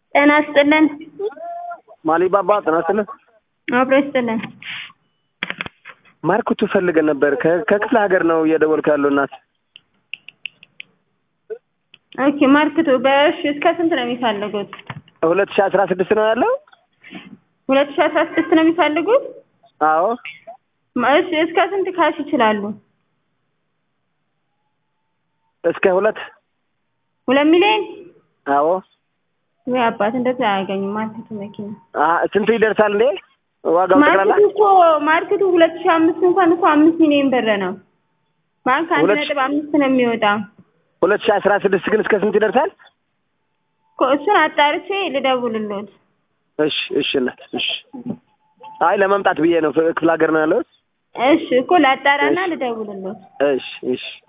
ጤና ይስጥልን። ማሊባባ ጤና ይስጥልን። አብሮ ይስጥልን። ማርክቱ ፈልገን ነበር። ከ- ከክፍለ ሀገር ነው እየደወልኩ ያለው እናት። ኦኬ ማርክቱ በእሺ እስከ ስንት ነው የሚፈልጉት? ሁለት ሺህ አስራ ስድስት ነው ያለው። ሁለት ሺህ አስራ ስድስት ነው የሚፈልጉት? አዎ እሺ እስከ ስንት ካሽ ይችላሉ? እስከ ሁለት ሁለት ሚሊዮን አዎ ወይ አባት እንደዚህ አያገኙም። ማርክቱ መኪና አ ስንቱ ይደርሳል እንዴ ዋጋው ጠቅላላ? ማርክቱ እኮ ማርክቱ ሁለት ሺህ አምስት እንኳን እኮ አምስት ሚሊዮን ብር ነው። ባንክ አንድ ሁለት ሺህ- ነጥብ አምስት ነው የሚወጣው። ሁለት ሺህ አስራ ስድስት ግን እስከ ስንት ይደርሳል? እኮ እሱን አጣርቼ ልደውልልዎት። እሺ እሺ እናት እሺ። አይ ለመምጣት ብዬ ነው ክፍለ ሀገር ነው ያለው። እሺ እኮ ላጣራና ልደውልልዎት። እሺ እሺ